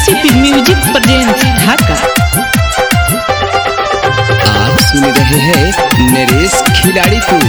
NCP music present ढाका आप सुन रहे हैं नरेश खिलाड़ी को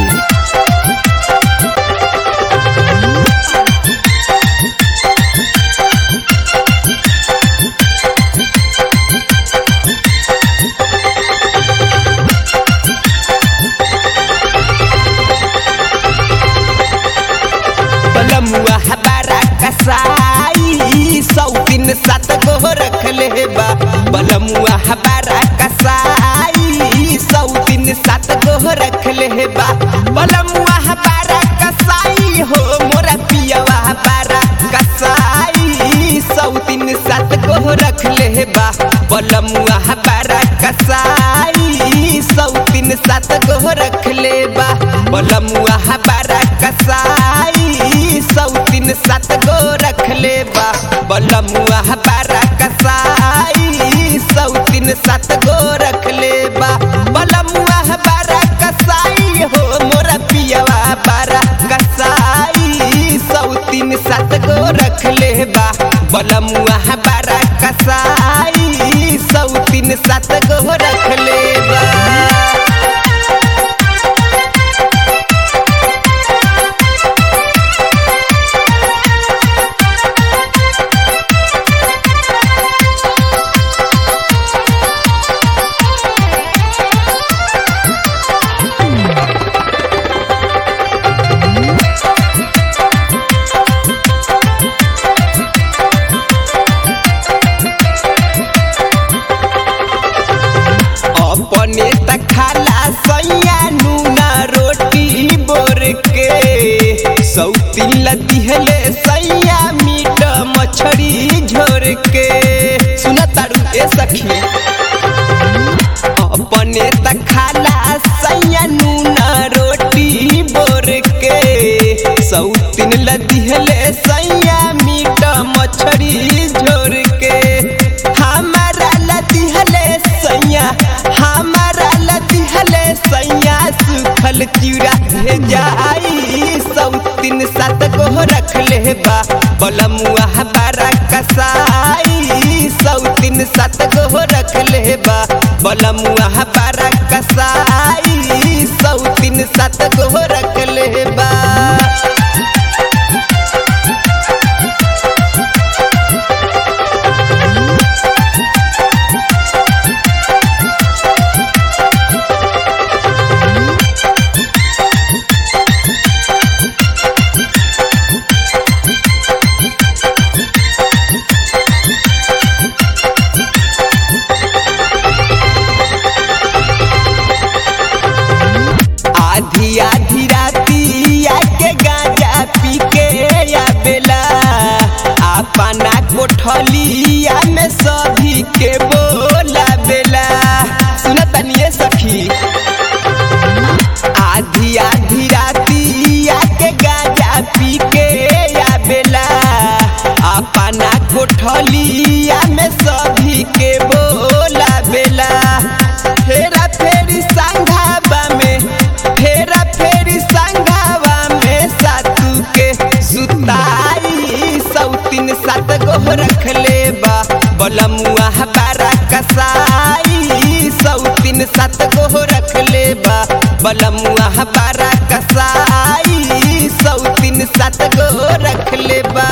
बलमुआ हमारा कसाई सौ दिन सात गो रखले बा बलमुआ हमारा कसाई सौ दिन सात गो रखले बा बलमुआ हमारा कसाई हो मोरा पियवा हमारा कसाई सौ दिन सात गो रखले बा बलमुआ हमारा कसाई सौ दिन सात गो रखले बा बलमुआ हमारा कसाई सौ दिन सात गो रखले बा बलमुआ हमारा कसाई सौ दिन सात गो रखले बा बलमुआ हमारा कसाई हो मोरा पियवा बारा कसाई सौ दिन सात गो रखले बा बलमुआ हमारा कसाई सौ दिन सात गो रखले बा अपने त खाला सैया नूना रोटी बोर के सौती लदिहले सैया मीट मछरी झोर के सुना तारू ए सखी अपने त खाला सैया नूना रोटी बोर के सौतीन लदिहले सैया मीट मछरी झोर के हमारा लदिहले सैया हमारा लदिहले सैया सुखल चिड़ा जाई सौतीन सात गो रखले बा बलमुआ हमारा कसाई सौतीन सात गो रखले बा बलमुआ हमारा कसाई सौतीन सात गो रखले बा आधी आधी राती आके गांजा पी के आवेला अपना कोठलिया में सभी के बोला बेला सुना तनिए सखी आधी आधी राती आके गांजा पी के आवेला अपना कोठलिया में सभी के बोला बेला फेरा फेरी संघावा में फेरा फेरी संघावा में सातू के सुताई सौतीन सात गो रखले बा बलमुआ हमारा कसाई सौतीन सात गो रखले बा बलमुआ हमारा कसाई सौतीन सात गो रखले बा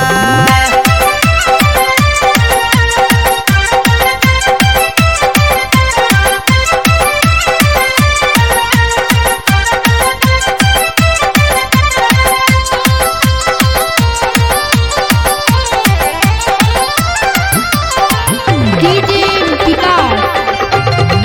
डीजे विकास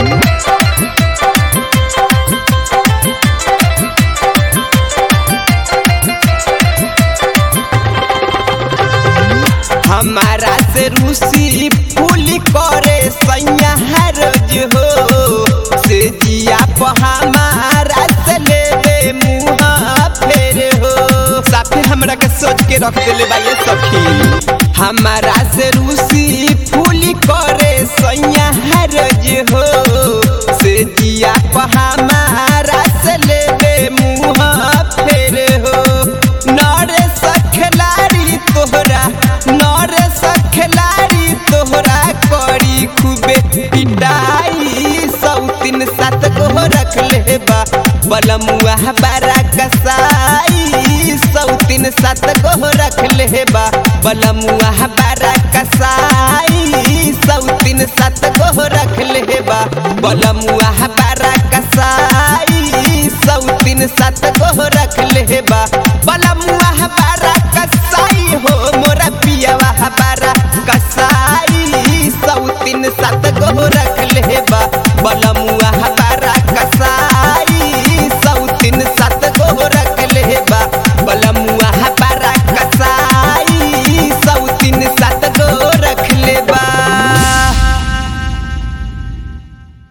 हमारा से रूसी फूल करे सैया रोज हो से जिया पर हमारा से लेवे मुँह फेर हो साफे हमरा के सोच के रख देले बा ये सखी हमारा से रूसी फूल करे सैया रोज हो से जिया पर हमारा से लेवे मुँह फेर हो नरे सखलारी तोहरा नरे सखलारी तोहरा बलमुआ बारा कसाई सौ तीन सात गो रख ले बा बलमुआ बारा कसाई सौ तीन सात गो रख ले बा बलमुआ बारा कसाई सौ तीन सात